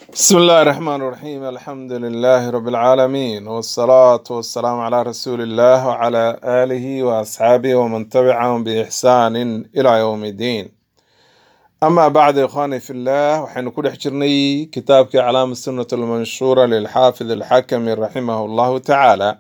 بسم الله الرحمن الرحيم الحمد لله رب العالمين والصلاة والسلام على رسول الله وعلى آله وأصحابه ومن تبعهم بإحسان إلى يوم الدين أما بعد إخواني في الله وحين كل حجرني كتابك علام السنة المنشورة للحافظ الحكم رحمه الله تعالى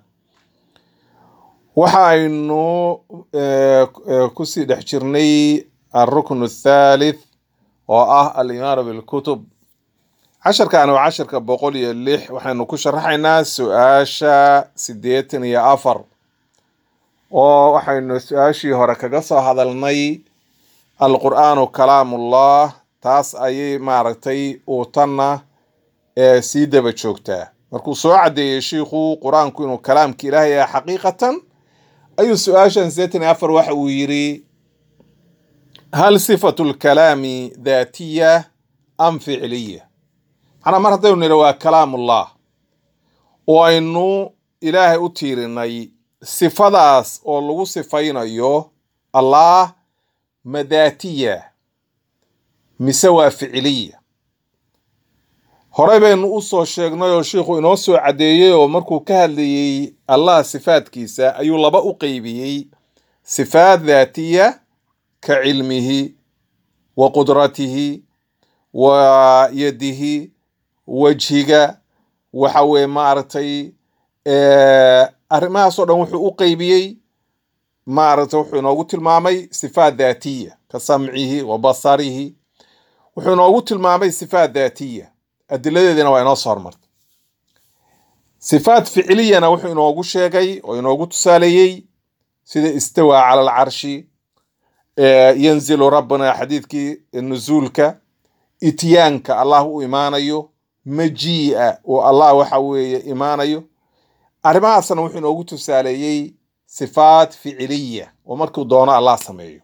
وحين كسي حجرني الركن الثالث وآه الإمارة بالكتب casharkan waa casharka boqol iyo lix waxaynu ku sharaxaynaa su-aasha siddeetan iyo afar oo waxaynu su-aashii hore kaga soo hadalnay alqur'aanu kalaamullah taas ayay maaragtay uutanna ee sii daba joogtaa markuu soo caddeeyey shiikhu qur-aanku inuu kalaamka ilaahay yahay xaqiiqatan ayuu su-aashan siddeetan iyo afar waxa uu yidhi hal sifatu lkalaami daatiya am ficliya macnaa mar haddaynu nidhi waa kalaamullah oo aynu ilaahay u tiirinay sifadaas oo lagu sifaynayo allah madaatiya mise waa ficiliya horey baynu u soo sheegnay oo shiikhu inoo soo caddeeyey oo markuu ka hadlayey allah sifaadkiisa ayuu laba u qeybiyey sifaat daatiya ka cilmihi wa qudratihi wa yadihi wejhiga waxa weye maaragtay arrimahaasoo dhan wuxuu u qeybiyey maaragtay wuxuu inoogu tilmaamay sifaat daatiya ka samcihi wa basarihi wuxuu inoogu tilmaamay sifaat daatiya adiladeediina waa inoo soo hormartay sifaat ficiliyana wuxuu inoogu sheegay oo inoogu tusaaleeyey sida istawaa cala alcarshi yanzilu rabbina xadiidkii nuzuulka ityaanka allah u imaanayo majii'a oo allah waxa weeye imaanayo arrimahaasna wuxuu inoogu tusaaleeyey sifaat ficiliya oo markuu doono allah sameeyo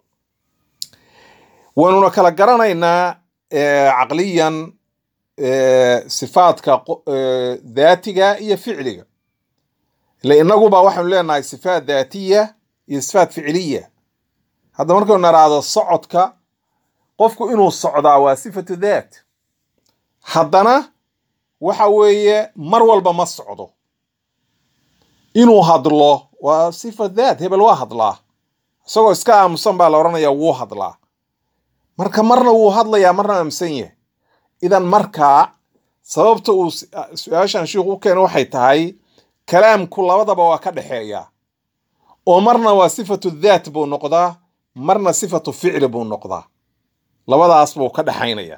waynuna kala garanaynaa caqliyan sifaadka daatiga iyo ficliga ile inaguba waxaynu leenahay sifaat daatiya iyo sifaat ficiliya hadda markaynu naraado socodka qofku inuu socdaa waa sifatu daat haddana waxa weeye mar walba ma socdo inuu hadlo waa sifa daat hebel waa hadlaa isagoo iska aamusan baa la odhanayaa wuu hadlaa marka marna wuu hadlayaa marna aamusan yahay idan markaa sababta uu su-aashan shiikhu u keena waxay tahay kalaamku labadaba waa ka dhexeeya oo marna waa sifatu daat buu noqdaa marna sifatu ficli buu noqdaa labadaas buu ka dhexaynaya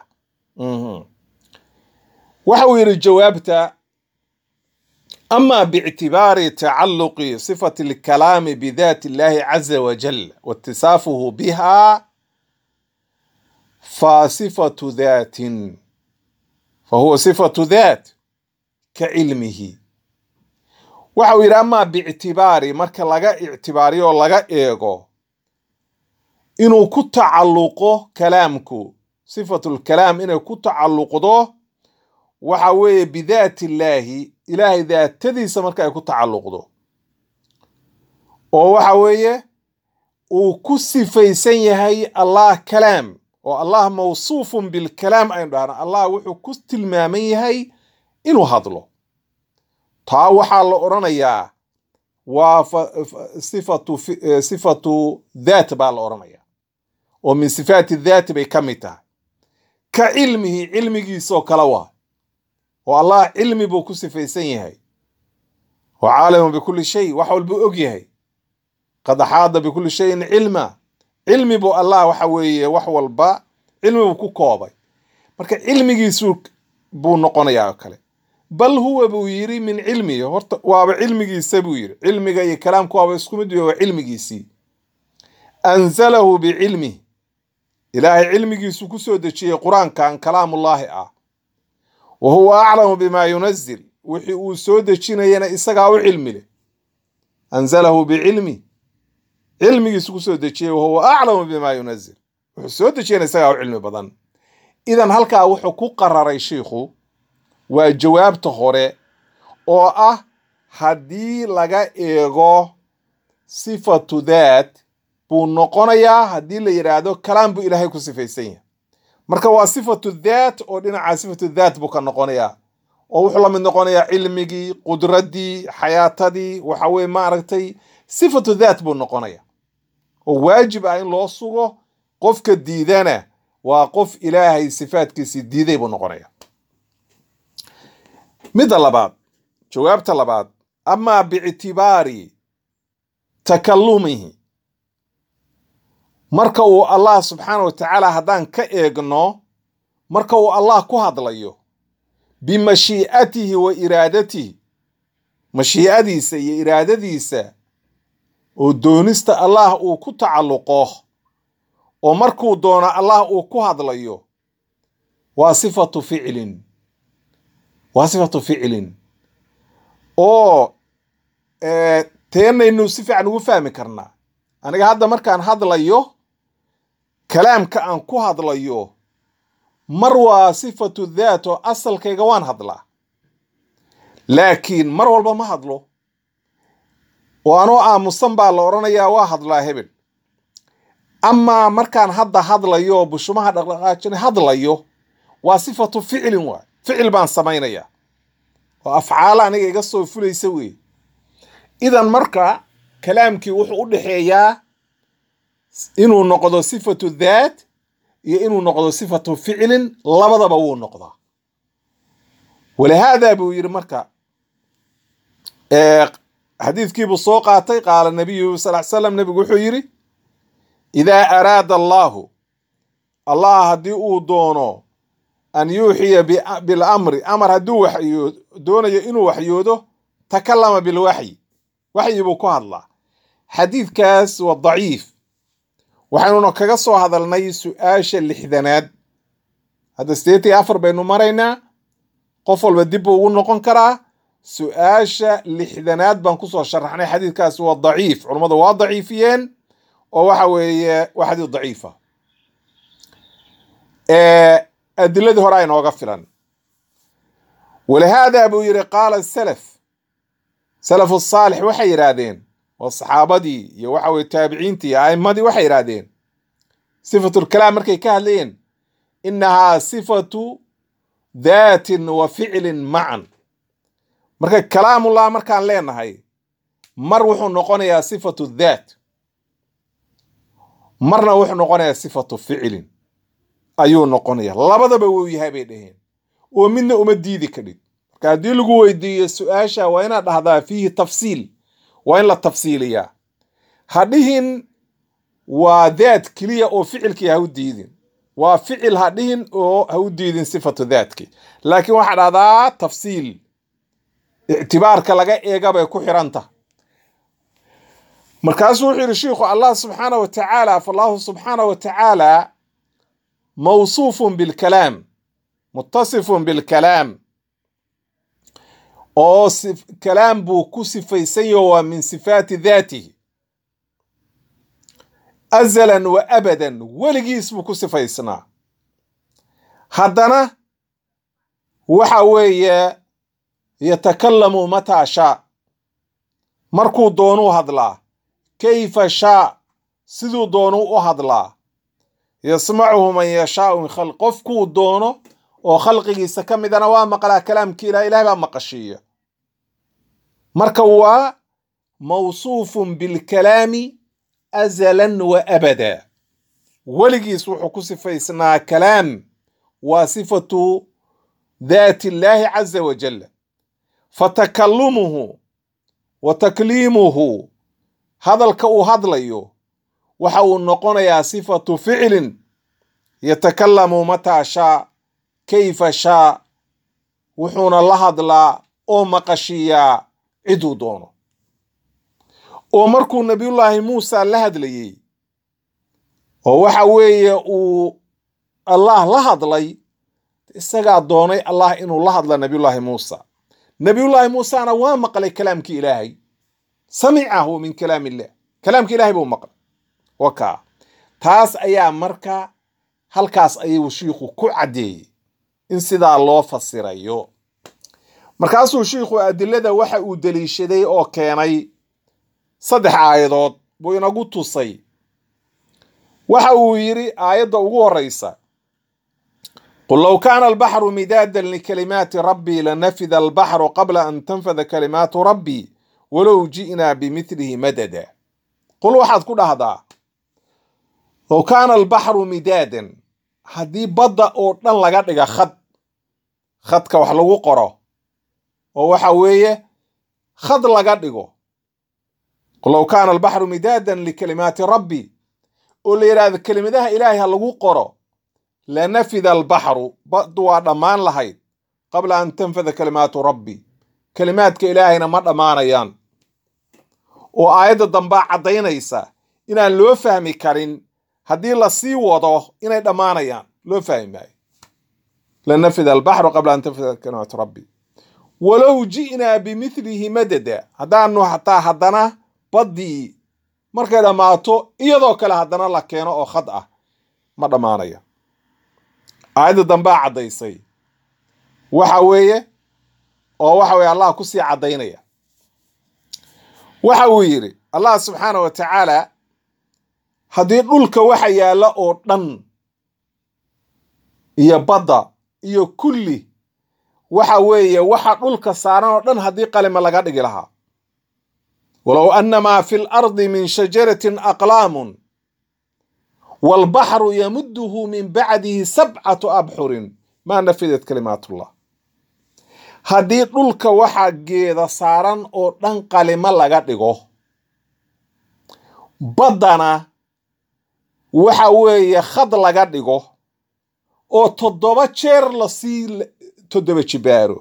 waxa uu yidhi jawaabta ama bictibaari tacalluqi sifati alkalaami bidaati illahi caza wajal waitisaafuhu biha fa sifatu daatin fa huwa sifatu daat ka cilmihi waxa uu yidhi amaa biictibaari marka laga ictibaariyo oo laga eego inuu ku tacalluqo kalaamku sifatu lkalaam inay ku tacalluqdo waxa weeye bidaati illaahi ilaahay daatadiisa marka ay ku tacalluqdo oo waxa weeye uu ku sifaysan yahay allah kalaam oo allah mawsuufun bilkalaam aynu dhahna allah wuxuu ku tilmaaman yahay inuu hadlo taa waxaa la odhanayaa waa sifatu sifatu daat baa la odhanaya oo min sifaati daati bay ka mid tahay ka cilmihi cilmigiisoo kale waa oo allah cilmi buu ku sifaysan yahay wa caalimun bikulli shay wax walbuu og yahay qad axaada bikulli shayin cilma cilmi buu allah waxa weeye wax walba cilmi buu ku koobay marka cilmigiisu buu noqonayaa oo kale bal huwa buu yidhi min cilmihi horta waaba cilmigiisa buu yidhi cilmiga iyo kalaamku waaba isku mid waa cilmigiisii anzalahu bicilmih ilaahay cilmigiisu ku soo dejiyey qur-aankan kalaamullaahi ah wa huwa aclamu bima yunazil wixii uu soo dejinayana isagaa u cilmi leh anzalahu bicilmi cilmigiisu kusoo dejiyey wahuwa aclamu bima yunazil wuxuu soo dejiyana isagaa u cilmi badan idan halkaa wuxuu ku qararay shiikhu waa jawaabta hore oo ah haddii laga eego sifatu daat buu noqonayaa haddii la yidhaahdo kalaam buu ilaahay ku sifaysan yahay marka waa sifatu dhaat oo dhinaca sifatu dhaat buu ka noqonayaa oo wuxuu la mid noqonayaa cilmigii qudraddii xayaatadii waxa weye maaragtay sifatu dhaat buu noqonaya oo waajib ah in loo sugo qofka diidana waa qof ilaahay sifaatkiisii diiday buu noqonaya midda labaad jawaabta labaad amaa biictibaari takalumihi marka uu allah subxaana wa tacaala haddaan ka eegno marka uu allah ku hadlayo bimashii'atihi wa iraadatihi mashii'adiisa iyo iraadadiisa oo doonista allah uu ku tacalluqo oo markuu doono allah uu ku hadlayo waa sifatu ficlin waa sifatu ficlin oo teenaynu si fiican ugu fahmi karnaa aniga hadda markaan hadlayo kalaamka aan ku hadlayo mar waa sifatu dhaat oo asalkayga waan hadlaa laakiin mar walba ma hadlo oo anoo aamusan baa la odhanayaa waa hadlaa hebel amaa markaan hadda hadlayo bushumaha dhaqdhaqaajina hadlayo waa sifatu ficlin waay ficil baan samaynayaa oo afcaala aniga iga soo fulaysa weeye idan marka kalaamkii wuxuu u dhexeeyaa inuu noqdo sifatu dhaat iyo inuu noqdo sifatu ficlin labadaba wuu noqdaa walihaada buu yidhi marka xadiidkiibuu soo qaatay qaala nabiyu sal l slam nebigu wuxuu yidhi idaa araada allaahu allah haddii uu doono an yuuxiya bilamri amar hadduu waxyo doonayo inuu waxyoodo takallama bilwaxyi waxyi buu ku hadlaa xadiidkaas waa daciif waxaynuna kaga soo hadalnay su-aasha lixdanaad hadda sideetan iyo afar baynu maraynaa qof walba dib buu ugu noqon karaa su-aasha lixdanaad baan kusoo sharaxnay xadiidkaas waa daciif culummadu waa daciifiyeen oo waxa weeye waa xadiid daciifa adiladii hore aynooga filan walihaada buu yidhi qaala salaf salafu saalix waxay yidhaahdeen oo saxaabadii iyo waxa weye taabiciintii iyo a'imadii waxay yidhaahdeen sifatulkalaam markay ka hadlayeen inahaa sifatu daatin wa ficlin macan marka kalaamullah markaan leenahay mar wuxuu noqonayaa sifatu dhaat marna wuxuu noqonayaa sifatu ficlin ayuu noqonaya labadaba wuu yahay bay dhaheen oo midna uma diidi kadhid marka haddii lagu weydiiyo su-aasha waa inaad dhahdaa fiihi tafsiil waa in la tafsiiliyaa ha dhihin waa daat keliya oo ficilkii ha u diidin waa ficil ha dhihin oo ha u diidin sifatu daatki laakiin waxaa dhahdaa tafsiil ictibaarka laga eega bay ku xiranta markaasuu wuxuu yidhi shiikhu allah subxaana wa tacaala fallahu subxaana wa tacaala mawsuufun bilkalaam mutasifun bilkalaam oo kalaam buu ku sifaysan yaho waa min sifaati daatihi azalan wa abadan weligiis buu ku sifaysnaa haddana waxa weeye yatakalamu mataa shaa markuu doonuu hadlaa kayfa shaa siduu doonuu u hadlaa yasmacuhu man yashaau min khalq qofkuu doono oo khalqigiisa ka midana waa maqlaa kalaamkii ilah ilahay baa maqashiiya marka waa mawsuufun bilkalaami azalan wa abada weligiis wuxuu ku sifaysnaa kalaam waa sifatu daati illaahi caza wajal fatakallumuhu wa takliimuhu hadalka uu hadlayo waxa uu noqonayaa sifatu ficlin yatakalamu mataa shaa kayfa shaa wuxuuna la hadlaa oo maqashiiyaa ciduu doono oo markuu nabiyullaahi muusa la hadlayey oo waxa weeye uu allah la hadlay isagaa doonay allah inuu la hadla nabiyullaahi muusa nabiyullaahi muusana waa maqlay kalaamkii ilaahay samicahu min kalaam illah kalaamka ilahay buu maqlay wakaa taas ayaa marka halkaas ayuu shiikhu ku caddeeyey in sidaa loo fasirayo markaasuu shiikhu adilada waxa uu deliishaday oo keenay saddex aayadood buu inagu tusay waxa uu yidhi aayadda ugu horeysa qul low kaana albaxru midaadan likalimaati rabbii lanafida albaxru qabla an tanfada kalimaatu rabbii walow ji'naa bimithlihi madada qul waxaad ku dhahdaa low kaana albaxru midaadan haddii badda oo dhan laga dhiga khad khadka wax lagu qoro oo waxa weeye khad laga dhigo qul low kaana albaxru midaadan likalimaati rabbi oo la yidhaahdo kelimadaha ilaahay ha lagu qoro lanafida albaxru baddu waa dhammaan lahayd qabla an tanfada kalimaatu rabbi kelimaadka ilaahayna ma dhammaanayaan oo aayadda dambaa caddaynaysa inaan loo fahmi karin haddii la sii wado inay dhammaanayaan loo fahmi maayo lanafida albaxru qabla an tanfida kalimaatu rabbi walow ji'naa bimithlihi madada haddaanu hataa haddana baddii markay dhammaato iyadoo kale haddana la keeno oo khad ah ma dhammaanaya aayadda dambaa caddaysay waxa weeye oo waxa weye allah kusii caddaynaya waxa uu yidhi allah subxaana wa tacaala haddii dhulka waxa yaalla oo dhan iyo badda iyo kulli waxa weeye waxa dhulka saaran oo dhan haddii qalima laga dhigi lahaa walow annamaa fi lardi min shajaratin aqlaamun waalbaxru yamuduhu min bacdihi sabcatu abxurin maa nafidat kalimaatullah haddii dhulka waxaa geeda saaran oo dhan qalimo laga dhigo baddana waxa weeye khad laga dhigo oo toddoba jeer lasii toddoba jibaaro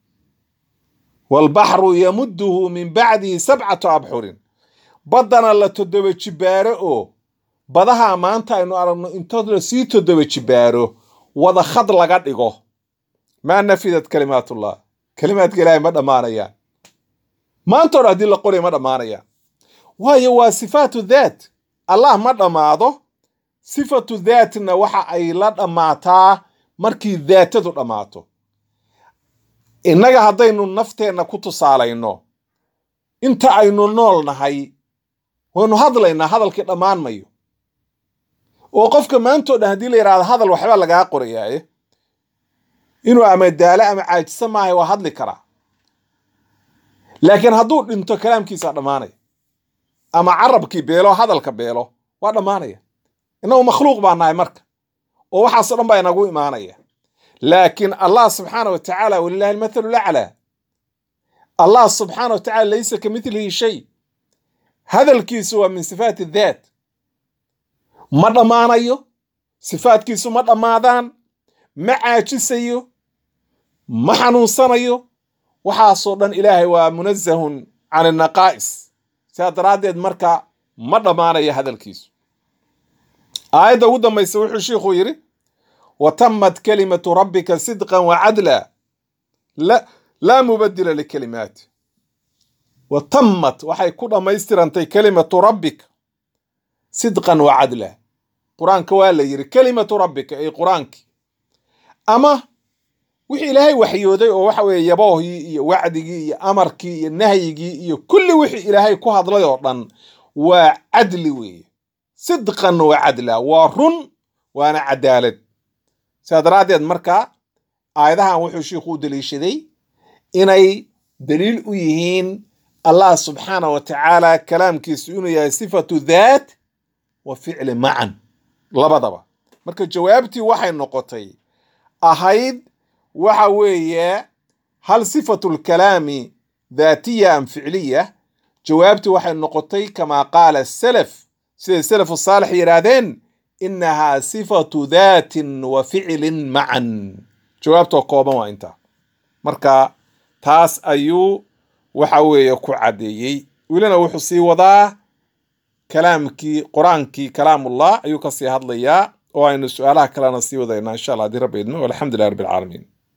waalbaxru yamuduhu min bacdihi sabcatu abxurin baddana la toddoba jibaaro oo badaha maanta aynu aragno intood lasii toddoba jibaaro wada khad laga dhigo maa nafidat kalimaatullah kalimaadka ilaahay ma dhammaanayaan maanta hore haddii la qoray ma dhammaanayaan waayo waa sifaatu daat allah ma dhammaado sifatu daatna waxa ay la dhammaataa markii daatadu dhammaato innaga haddaynu nafteenna ku tusaalayno inta aynu nool nahay waynu hadlaynaa hadalkii dhammaan mayo oo qofka maantoo dhan haddii la yidhahdo hadal waxbaa lagaa qorayaaye inuu ama daalo ama caajisa maahay waa hadli karaa laakiin hadduu dhinto kalaamkiisaa dhammaanaya ama carabkii beelo hadalka beelo waa dhammaanaya innagu makhluuq baa nahay marka oo waxaasoo dhan baa inagu imaanaya laakiin allah subxaana wa tacaala walilahi almathalu laclaa allah subxaana wa tacala laysa ka midlihi shay hadalkiisu waa min sifaati daat ma dhammaanayo sifaadkiisu ma dhammaadaan ma caajisayo ma xanuunsanayo waxaasoo dhan ilaahay waa munazahun can annaqaa'is sidaa daraaddeed marka ma dhammaanayo hadalkiisu aayadda ugu dambaysa wuxuu shiikhuu yidhi wa tammat kalimatu rabbika sidqan wa cadla laa mubadila likalimaati wa tammat waxay ku dhammaystirantay kalimatu rabbika sidqan wa cadla qur-aanka waa la yidhi kalimatu rabbika ay qur-aankii ama wixii ilaahay waxyooday oo waxa weeye yaboohii iyo wacdigii iyo amarkii iyo nahyigii iyo kulli wixii ilaahay ku hadlay oo dhan waa cadli weeye sidqan wa cadla waa run waana cadaalad sidaa daraaddeed marka aayadahan wuxuu shiikhu u daliishaday inay daliil u yihiin allah subxaana wa tacaala kalaamkiisu inuu yahay sifatu daat wa ficli macan labadaba marka jawaabtii waxay noqotay ahayd waxa weeye hal sifatu lkalaami daatiya am ficliya jawaabtii waxay noqotay kamaa qaala salaf siday salafu saalix yidhaahdeen inahaa sifatu daatin wa ficlin macan jawaabtoo kooban waa intaa marka taas ayuu waxa weeye ku caddeeyey welina wuxuu sii wadaa kalaamkii qur-aankii kalaamullah ayuu kasii hadlayaa oo aynu su-aalaha kalena sii wadaynaa insha allah haddii rabbi idmo walxamdu lilah rabbi alcaalamiin